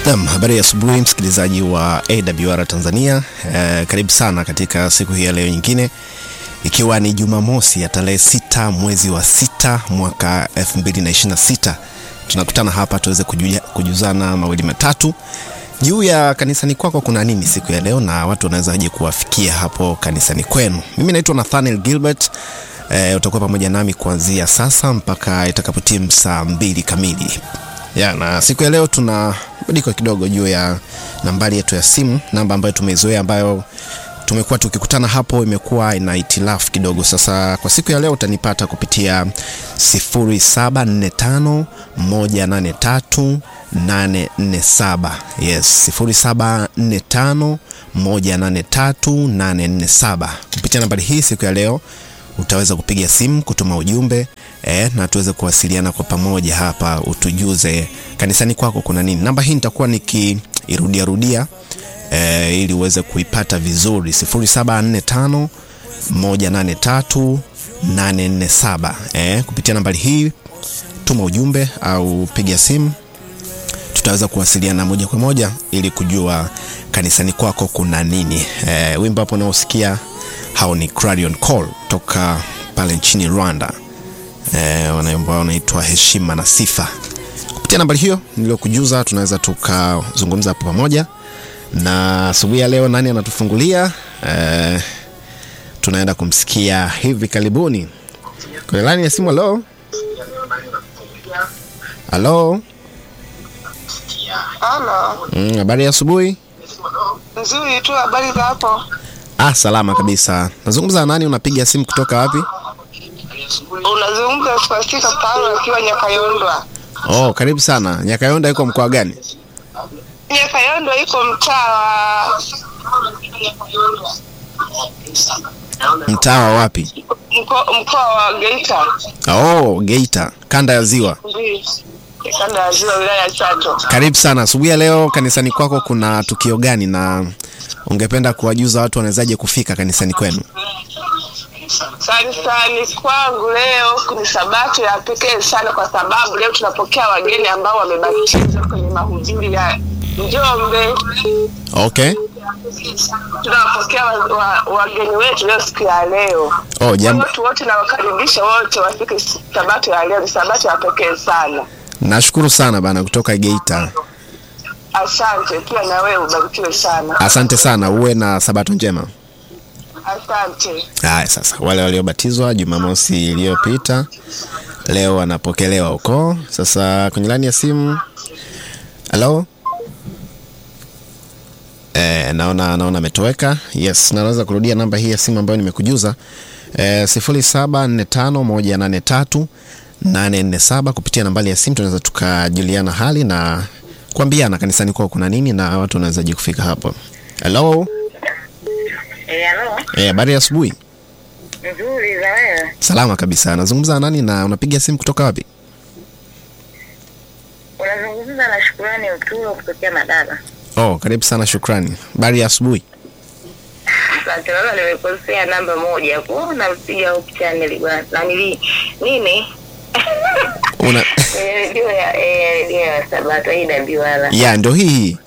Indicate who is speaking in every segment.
Speaker 1: Naam, habari ya asubuhi msikilizaji wa AWR Tanzania. Eh, karibu sana katika siku hii ya leo nyingine, ikiwa ni Jumamosi ya tarehe sita mwezi wa sita mwaka 2026 tunakutana hapa tuweze kujuja, kujuzana mawili matatu juu ya kanisani kwako kuna nini siku ya leo, na watu wanawezaje kuwafikia hapo kanisani kwenu. Mimi naitwa Nathaniel Gilbert. E, utakuwa pamoja nami kuanzia sasa mpaka itakapotimu saa mbili kamili ya, na siku ya leo tuna badiliko kidogo juu ya nambari yetu ya simu, namba ambayo tumeizoea, ambayo tumekuwa tukikutana hapo, imekuwa ina itilafu kidogo. Sasa kwa siku ya leo utanipata kupitia 0745 183 847. Yes, 0745 183 847. Kupitia nambari hii siku ya leo utaweza kupiga simu, kutuma ujumbe eh, na tuweze kuwasiliana kwa pamoja hapa, utujuze kanisani kwako kuna nini. Namba hii nitakuwa nikiirudia rudia eh, ili uweze kuipata vizuri 0745 183 847. Eh, kupitia nambari hii tuma ujumbe au piga simu tutaweza kuwasiliana moja kwa moja ili kujua kanisani kwako kuna nini. E, wimbo hapo unaosikia hao ni Clarion Call toka pale nchini Rwanda. E, wanaimba wanaitwa heshima na sifa. Kupitia nambari hiyo niliyokujuza, tunaweza tukazungumza hapo pamoja. Na asubuhi ya leo nani anatufungulia? E, tunaenda kumsikia hivi karibuni kwenye laini ya simu. Halo, halo.
Speaker 2: Halo.
Speaker 1: Mm, habari ya asubuhi.
Speaker 2: Nzuri tu, habari za hapo?
Speaker 1: Ah, salama kabisa. Nazungumza na nani? Unapiga simu kutoka wapi?
Speaker 2: Unazungumza Spastika Paulo akiwa Nyakayondwa.
Speaker 1: Oh, karibu sana. Nyakayonda iko mkoa gani?
Speaker 2: Nyakayondwa iko mtaa wa
Speaker 1: Mtaa wa wapi?
Speaker 2: mko- mkoa wa Geita.
Speaker 1: Oh, Geita, kanda ya Ziwa.
Speaker 2: Ndio. Kanda ya Ziwa, wilaya ya Chato.
Speaker 1: Karibu sana. Asubuhi ya leo kanisani kwako kuna tukio gani na ungependa kuwajuza watu wanawezaje kufika kanisani kwenu?
Speaker 2: Kanisani kwangu leo ni sabato ya pekee sana, kwa sababu leo tunapokea wageni ambao wamebatizwa kwenye mahubiri ya Njombe.
Speaker 1: Okay.
Speaker 2: Tunawapokea wa- wa- wageni wetu leo siku ya leo.
Speaker 1: Oh, jambo.
Speaker 2: Watu wote nawakaribisha wote wafike sabato ya leo, ni sabato ya pekee sana.
Speaker 1: Nashukuru sana bana kutoka Geita.
Speaker 2: Asante pia na wewe ubarikiwe sana.
Speaker 1: Asante sana, uwe na sabato njema.
Speaker 2: Asante.
Speaker 1: Haya, sasa wale waliobatizwa Jumamosi iliyopita leo wanapokelewa huko. Sasa kwenye laini ya simu, halo. E, naona naona ametoweka. Yes, naweza kurudia namba hii ya simu ambayo nimekujuza e, sifuri saba nne tano moja nane tatu nane nne saba. Kupitia nambari ya simu tunaweza tukajuliana hali na kuambiana kanisani kwao kuna nini na watu wanawezaje kufika hapo. Halo,
Speaker 3: Eh, halo.
Speaker 1: eh, habari ya asubuhi.
Speaker 3: Nzuri za wewe.
Speaker 1: Salama kabisa. Nazungumza na nani na unapiga simu kutoka wapi?
Speaker 3: Unazungumza na Shukrani Uturo kutokea Madaba.
Speaker 1: Oh, karibu sana, shukrani. Habari ya asubuhi.
Speaker 3: Asante baba, nimekosea namba moja kwa nampiga Hope Channel bwana. Na nili nini?
Speaker 1: Una
Speaker 3: Kwenye redio ya eh, redio ya Sabato hii Dabiwala.
Speaker 1: ya ndio hii hii.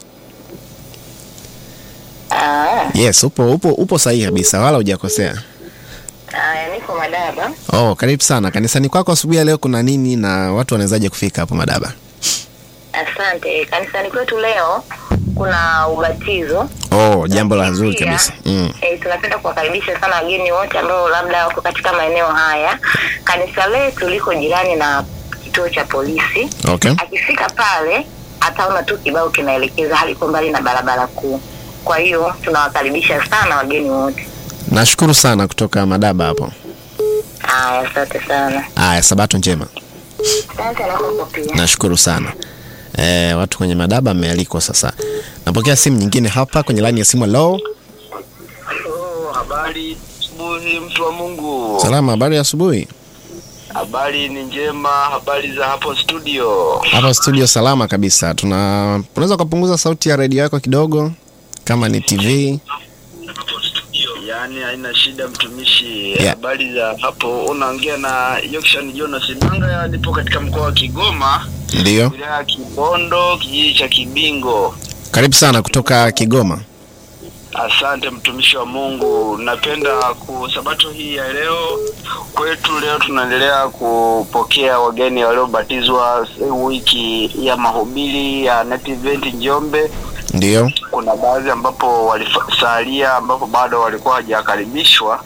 Speaker 3: Ah,
Speaker 1: Yes, upo upo upo sahihi kabisa, wala hujakosea.
Speaker 3: haya niko Madaba.
Speaker 1: Oh, karibu sana. Kanisani kwako asubuhi ya leo kuna nini na watu wanawezaje kufika hapo Madaba?
Speaker 3: Asante. Kanisani kwetu leo kuna ubatizo.
Speaker 1: Oh, jambo la zuri
Speaker 3: Pia,
Speaker 1: kabisa. Mm.
Speaker 3: Eh, tunapenda kuwakaribisha sana wageni wote ambao labda wako katika maeneo haya. Kanisa letu liko jirani na kituo cha polisi.
Speaker 1: Okay.
Speaker 3: Akifika pale ataona tu kibao kinaelekeza, haliko mbali na barabara kuu. Kwa hiyo tunawakaribisha sana wageni wote.
Speaker 1: Nashukuru sana kutoka Madaba hapo.
Speaker 3: Haya, asante sana.
Speaker 1: Aya, sabato njema.
Speaker 3: Asante na kwako pia.
Speaker 1: Nashukuru sana. Eh, watu kwenye Madaba mmealikwa sasa. Napokea simu nyingine hapa kwenye line ya simu. Hello.
Speaker 4: Oh, habari asubuhi mtu wa Mungu.
Speaker 1: Salama, habari ya asubuhi.
Speaker 4: Habari ni njema, habari za hapo studio.
Speaker 1: Hapa studio salama kabisa. Tuna unaweza kupunguza sauti ya redio yako kidogo kama ni TV.
Speaker 4: Ya Yaani haina shida mtumishi.
Speaker 1: Yeah.
Speaker 4: Habari za hapo, unaongea na Yokshan Jonas Manga, nipo katika mkoa wa Kigoma,
Speaker 1: Ndiyo,
Speaker 4: wilaya ya Kibondo, kijiji cha Kibingo.
Speaker 1: karibu sana kutoka Kigoma.
Speaker 4: Asante mtumishi wa Mungu, napenda ku sabato hii ya leo kwetu, leo tunaendelea kupokea wageni waliobatizwa wiki ya mahubiri ya Net Event Njombe.
Speaker 1: Ndiyo,
Speaker 4: Kuna baadhi ambapo walisalia ambapo bado walikuwa hawajakaribishwa,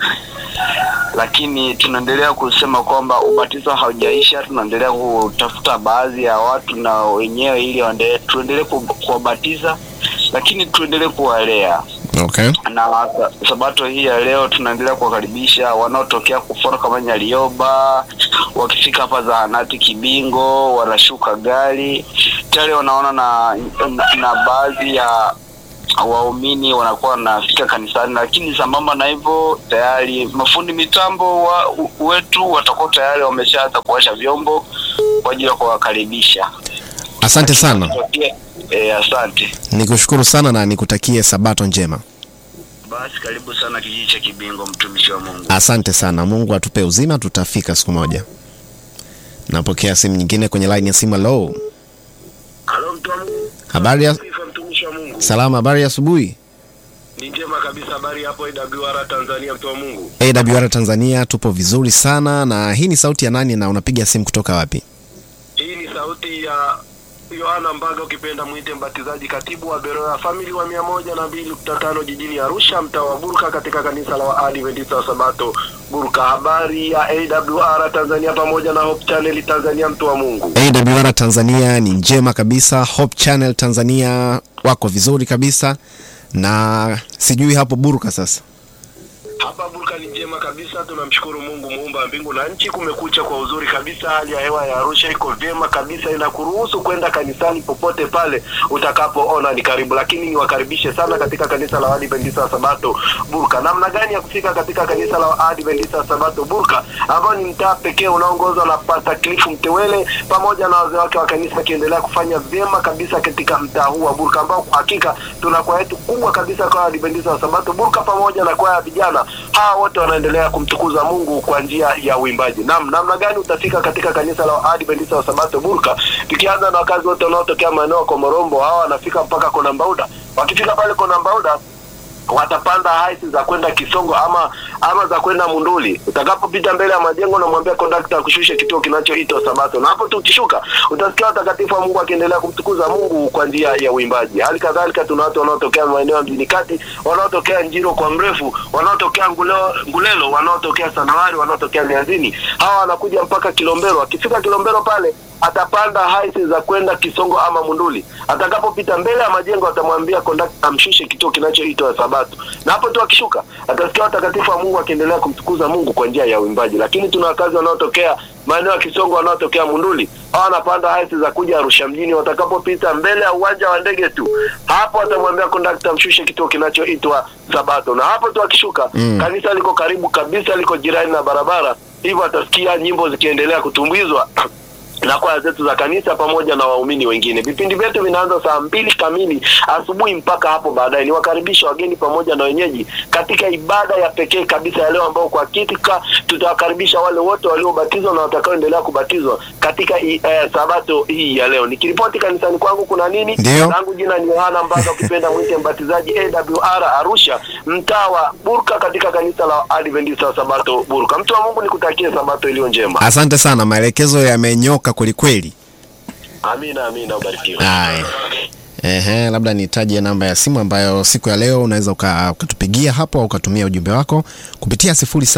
Speaker 4: lakini tunaendelea kusema kwamba ubatizo haujaisha. Tunaendelea kutafuta baadhi ya watu na wenyewe ili waendelee- tuendelee ku- kuwabatiza, lakini tuendelee kuwalea
Speaker 1: okay.
Speaker 4: na sa- sabato hii ya leo tunaendelea kuwakaribisha wanaotokea kufora kama Nyalioba, wakifika hapa zahanati Kibingo wanashuka gari tayari wanaona na, na, na baadhi ya waumini wanakuwa wanafika kanisani, lakini sambamba na hivyo tayari mafundi mitambo wa, u- wetu watakuwa tayari wameshaanza kuwasha vyombo kwa ajili ya kuwakaribisha.
Speaker 1: Asante sana,
Speaker 4: E, asante.
Speaker 1: nikushukuru sana na nikutakie sabato njema.
Speaker 4: Basi karibu sana kijiji cha Kibingo, mtumishi wa Mungu.
Speaker 1: Asante sana, Mungu atupe uzima, tutafika siku moja. Napokea simu nyingine kwenye line ya simu. Hello,
Speaker 4: Halo mtu wa Mungu.
Speaker 1: habari ya
Speaker 4: Sifa mtumishi wa Mungu.
Speaker 1: salama, habari ya asubuhi.
Speaker 4: Ni njema kabisa habari hapo AWR Tanzania mtu wa Mungu.
Speaker 1: AWR Tanzania, tupo vizuri sana. Na hii ni sauti ya nani na unapiga simu kutoka wapi?
Speaker 4: Hii ni sauti ya Yohana Mbaga ukipenda mwite mbatizaji katibu wa Beroya Family wa mia moja na mbili nukta tano jijini Arusha mtaa wa Burka katika kanisa la Waadventista wa Sabato Burka. Habari ya AWR Tanzania pamoja na Hope Channel Tanzania mtu wa Mungu.
Speaker 1: AWR Tanzania ni njema kabisa. Hope Channel Tanzania wako vizuri kabisa, na sijui hapo Buruka sasa.
Speaker 4: Hapa Burka ni njema kabisa, tunamshukuru Mungu muumba wa mbingu na nchi. Kumekucha kwa uzuri kabisa, hali ya hewa ya Arusha iko vyema kabisa, inakuruhusu kwenda kanisani popote pale utakapoona ni karibu. Lakini niwakaribishe sana katika kanisa la Waadventista wa Sabato Burka. Namna gani ya kufika katika kanisa la Waadventista wa Sabato Burka, ambao ni mtaa pekee unaoongozwa na Pastor Cliff Mtewele pamoja na wazee wake wa kanisa, akiendelea kufanya vyema kabisa katika mtaa huu wa Burka, ambao kwa hakika tuna kwaya yetu kubwa kabisa kwa Waadventista wa Sabato Burka pamoja na kwaya ya vijana hawa wote wanaendelea kumtukuza Mungu kwa njia ya uimbaji. Naam, namna gani utafika katika kanisa la Adventista wa Sabato Burka? Tukianza na wakazi wote wanaotokea maeneo ya Komorombo, hawa wanafika mpaka Kona Mbauda. Wakifika pale Kona Mbauda watapanda haisi za kwenda Kisongo ama ama za kwenda Munduli. Utakapopita mbele ya majengo, namwambia kondakta akushushe kituo kinachoitwa Sabato, na hapo tu ukishuka utasikia watakatifu wa Mungu akiendelea kumtukuza Mungu kwa njia ya uimbaji. Hali kadhalika tuna watu wanaotokea maeneo ya mjini kati, wanaotokea Njiro kwa mrefu, wanaotokea Ngulelo, Ngulelo wanaotokea Sanawari, wanaotokea Mianzini. Hawa wanakuja mpaka Kilombero. Akifika Kilombero pale atapanda haisi za kwenda Kisongo ama Munduli. Atakapopita mbele ya majengo, atamwambia kondakta amshushe kituo kinachoitwa Sabato, na hapo tu akishuka atasikia watakatifu wa Mungu akiendelea kumtukuza Mungu kwa njia ya uimbaji. Lakini tuna wakazi wanaotokea maeneo ya Kisongo, wanaotokea Munduli, hawa wanapanda haisi za kuja Arusha mjini. Watakapopita mbele ya uwanja wa ndege tu, hapo atamwambia kondakta amshushe kituo kinachoitwa Sabato, na hapo tu akishuka
Speaker 1: Mm.
Speaker 4: kanisa liko karibu kabisa, liko jirani na barabara, hivyo atasikia nyimbo zikiendelea kutumbizwa na kwaya zetu za kanisa pamoja na waumini wengine. Vipindi vyetu vinaanza saa mbili kamili asubuhi mpaka hapo baadaye. Niwakaribisha wageni pamoja na wenyeji katika ibada ya pekee kabisa ya leo, ambao kwa hakika tutawakaribisha wale wote waliobatizwa na watakaoendelea kubatizwa katika i- eh, sabato hii ya leo. Nikiripoti kanisani kwangu kuna nini?
Speaker 1: Ndio.
Speaker 4: Langu jina ni Yohana Mbaga, ukipenda mwite mbatizaji AWR Arusha, mtaa wa Burka, katika kanisa la Adventista wa Sabato Burka. Mtu wa Mungu, nikutakie sabato iliyo njema.
Speaker 1: Asante sana, maelekezo yamenyoka kwelikweli.
Speaker 4: Amina, amina, ubarikiwe.
Speaker 1: Haya. Ehe, labda nitaje namba ya simu ambayo siku ya leo unaweza uka- ukatupigia hapo au ukatumia ujumbe wako kupitia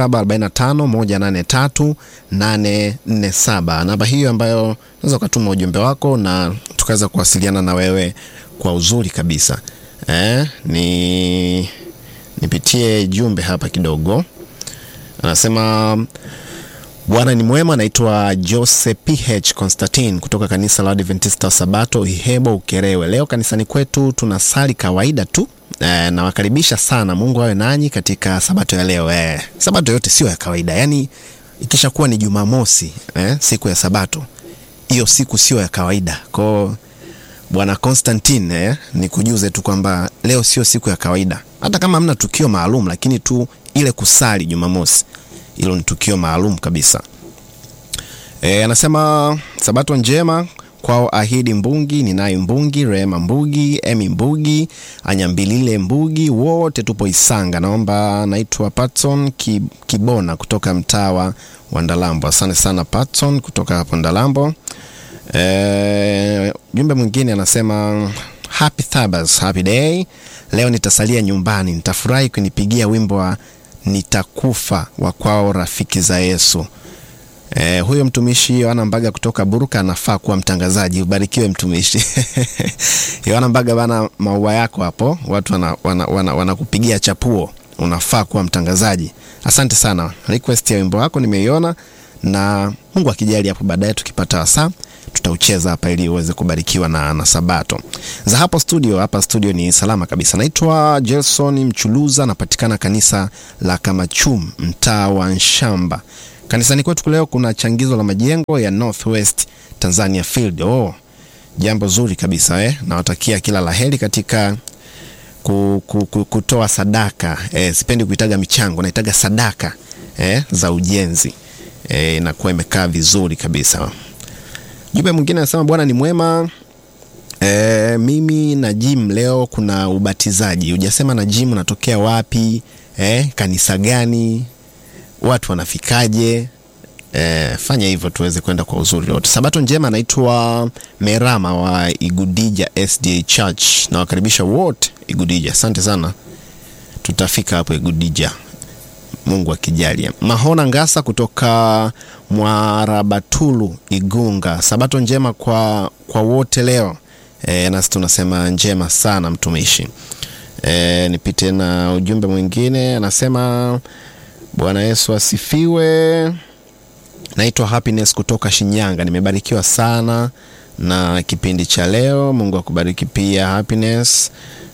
Speaker 1: 0745183847. Namba hiyo ambayo unaweza ukatuma ujumbe wako na tukaweza kuwasiliana na wewe kwa uzuri kabisa. Eh, ni nipitie jumbe hapa kidogo. Anasema Bwana ni mwema. Naitwa Jose PH Constantine kutoka kanisa la Adventista wa Sabato Ihebo Ukerewe. Leo kanisani kwetu tunasali kawaida tu. E, nawakaribisha sana. Mungu awe nanyi katika sabato ya leo. E, sabato yote sio ya kawaida, yaani ikishakuwa ni Jumamosi eh, siku ya sabato, hiyo siku sio ya kawaida kwao Bwana Constantine eh, ni kujuze tu kwamba leo sio siku ya kawaida. hata kama hamna tukio maalum, lakini tu ile kusali Jumamosi, hilo ni tukio maalum kabisa. E, anasema sabato njema kwao Ahidi Mbungi, Ninayi Mbungi, Rehema Mbugi, Emi Mbugi, Anyambilile Mbugi, wote tupo Isanga. Naomba, naitwa Patson Kibona kutoka mtaa wa Ndalambo. Asante sana Patson kutoka hapo Ndalambo. E, jumbe mwingine anasema happy Thabas, happy day. Leo nitasalia nyumbani, nitafurahi kunipigia wimbo wa nitakufa wa kwao rafiki za Yesu. Eh, huyo mtumishi Yohana Mbaga kutoka Buruka anafaa kuwa mtangazaji. Ubarikiwe mtumishi. Yohana Mbaga bana, maua yako hapo, watu wanakupigia wana, wana, wana chapuo, unafaa kuwa mtangazaji. Asante sana, request ya wimbo wako nimeiona, na Mungu akijali hapo baadaye tukipata wasaa tutaucheza hapa ili uweze kubarikiwa na, na Sabato za hapo studio. Hapa studio ni salama kabisa. Naitwa Jelson Mchuluza, napatikana kanisa la Kamachum, mtaa wa Nshamba. Kanisani kwetu leo kuna changizo la majengo ya Northwest Tanzania Field. Oh, jambo zuri kabisa eh. Nawatakia kila laheri katika ku, ku, ku, kutoa sadaka eh, sipendi kuitaga michango, naitaga sadaka eh, za ujenzi eh, inakuwa imekaa vizuri kabisa. Jumbe mwingine anasema Bwana ni mwema. E, mimi na Jim leo kuna ubatizaji. Hujasema na Jim unatokea wapi? E, kanisa gani? Watu wanafikaje? E, fanya hivyo tuweze kwenda kwa uzuri wote. Sabato njema. Anaitwa Merama wa Igudija SDA Church, na wakaribisha wote Igudija. Asante sana, tutafika hapo Igudija Mungu akijalia. Mahona Ngasa kutoka Mwarabatulu Igunga, sabato njema kwa, kwa wote leo e, nasi tunasema njema sana mtumishi. E, nipite na ujumbe mwingine, anasema Bwana Yesu asifiwe. Naitwa Happiness kutoka Shinyanga, nimebarikiwa sana na kipindi cha leo. Mungu akubariki pia Happiness.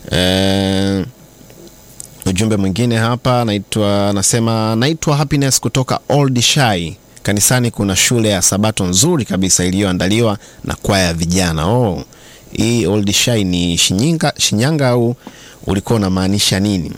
Speaker 1: E, ujumbe mwingine hapa naitwa nasema naitwa Happiness kutoka Old Shai. Kanisani kuna shule ya sabato nzuri kabisa iliyoandaliwa na kwaya ya vijana. Oh, hii Old Shai ni Shinyanga, Shinyanga au ulikuwa unamaanisha nini?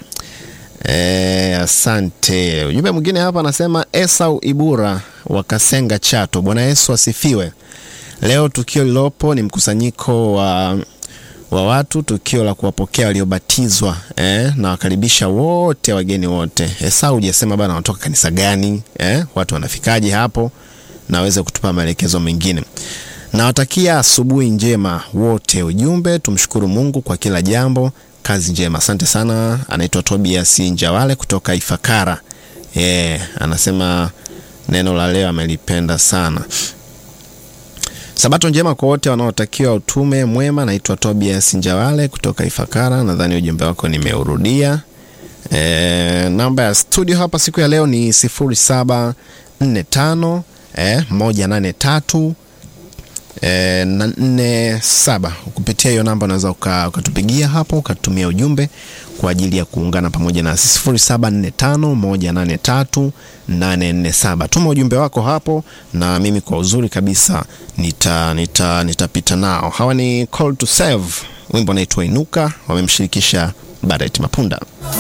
Speaker 1: E, asante. Ujumbe mwingine hapa anasema Esau Ibura wa Kasenga Chato. Bwana Yesu asifiwe. Leo tukio lilopo ni mkusanyiko wa wa watu, tukio la kuwapokea waliobatizwa eh, na wakaribisha wote wageni wote. Esau hujasema bana wanatoka kanisa gani eh, watu wanafikaje hapo, na waweze kutupa maelekezo mengine. Nawatakia asubuhi njema wote. Ujumbe, tumshukuru Mungu kwa kila jambo. Kazi njema, asante sana. Anaitwa Tobias Njawale kutoka Ifakara. Eh, anasema neno la leo amelipenda sana. Sabato njema kwa wote wanaotakiwa utume mwema. Naitwa Tobias Njawale kutoka Ifakara. Nadhani ujumbe wako nimeurudia. E, namba ya studio hapa siku ya leo ni 0745 eh, 183 E, na nne saba. Kupitia hiyo namba unaweza ukatupigia hapo ukatumia ujumbe kwa ajili ya kuungana pamoja nasi sifuri saba nne tano moja nane tatu nane nne saba. Tuma ujumbe wako hapo na mimi kwa uzuri kabisa nita nita nitapita nao. Hawa ni Call to Save, wimbo unaitwa Inuka, wamemshirikisha Barrett Mapunda.